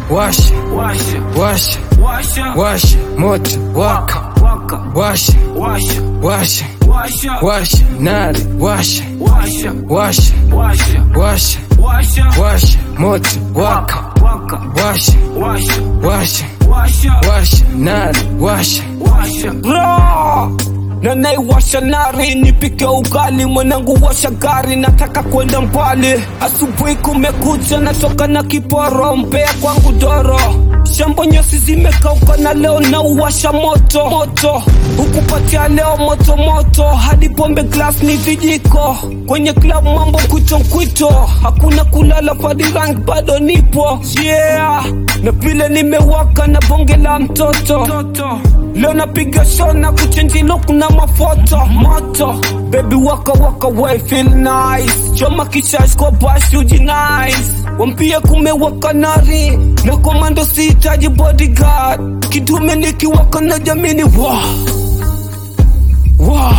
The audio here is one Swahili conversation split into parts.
washa washa washa washa washa moto waka waka washa washa washa washa washa nari washa washa washa washa washa washa washa moto waka waka washa washa washa washa washa nari washa washa Ra! na naiwasha nari nipike ugali mwanangu washa gari nataka kwenda mbali asubuhi kumekucha natoka na kiporo mpea kwangu doro shambo nyasi zimekauka na leo na uwasha moto moto hukupatia leo moto moto hadi pombe glass ni vijiko kwenye club mambo kwito kwito hakuna kulala fadi rank bado nipo yeah na vile nimewaka na bonge la mtoto toto leo napiga show na kuchenji look na mafoto moto baby waka waka way feel nice choma kishash kwa bash uji nice wampie kumewaka nari na komando sihitaji bodyguard kidume nikiwaka na jamini wa wa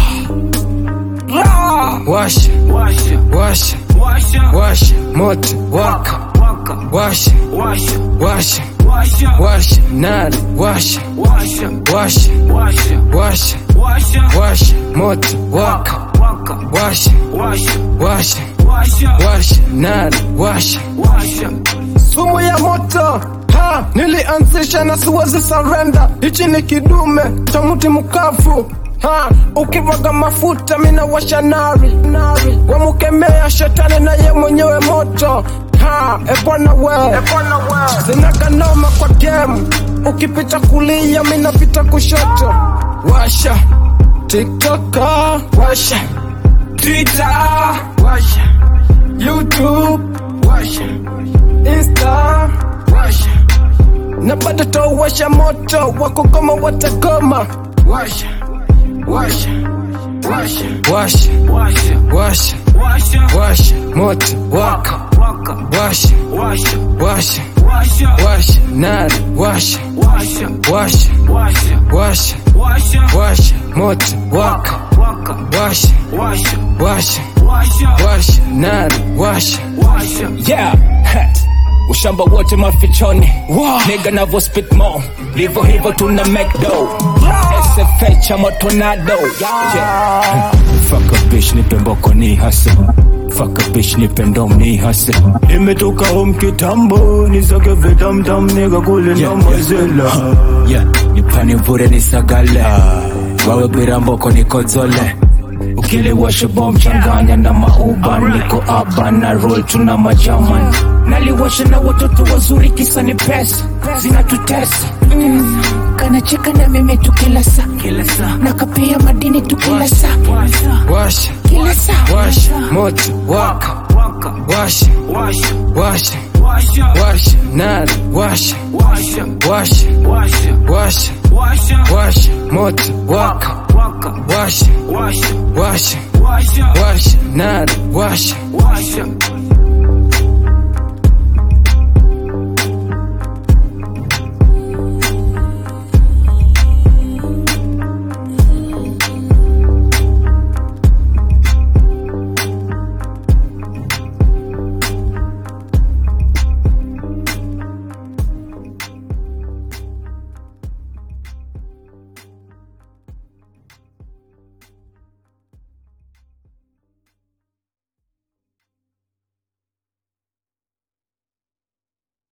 ra washa washa washa washa washa moto waka waka washa washa washa washa washa nari washa washa washa washa washa washa washa moto waka waka washa washa washa washa washa nari washa washa sumu ya moto ha nilianzisha na siwezi surrender hichi ni kidume cha mti mkavu ha ukivaga mafuta mina washa nari nari wamukemea shetani na ye mwenyewe moto ha ebwana we zinakanoma kwa game ukipita kulia minapita kushoto washa tiktoka washa twitter washa youtube washa insta washa na bado tawasha moto wakugoma watagoma washa washa washa washa washa washa washa washa moto waka waka washa washa washa washa washa nari washa washa washa washa washa washa washa moto waka waka washa washa washa washa washa nari washa washa yeah ha. ushamba wote mafichoni niga navo spit mo livo hivo tuna mcdo sfh ama tornado yeah. Fuck a bitch nipe mboko ni hase Fuck a bitch nipe ndom ni hase Nimetoka home kitambo nisake vitamtam nigga kule na mazela yeah. nipani vure nisagale wawe bwira mboko nikozole ukiliwasha bom changanya na mauba niko aba na roll tuna majaman naliwasha na watoto wazuri kisa ni pesa zinatutesa Mm, kanacheka na mimi tu kila saa kila saa na kapia madini tu kila saa washa washa kila saa washa moto waka waka washa washa washa washa washa nari washa washa washa washa washa washa washa moto waka waka washa washa washa washa washa nari washa washa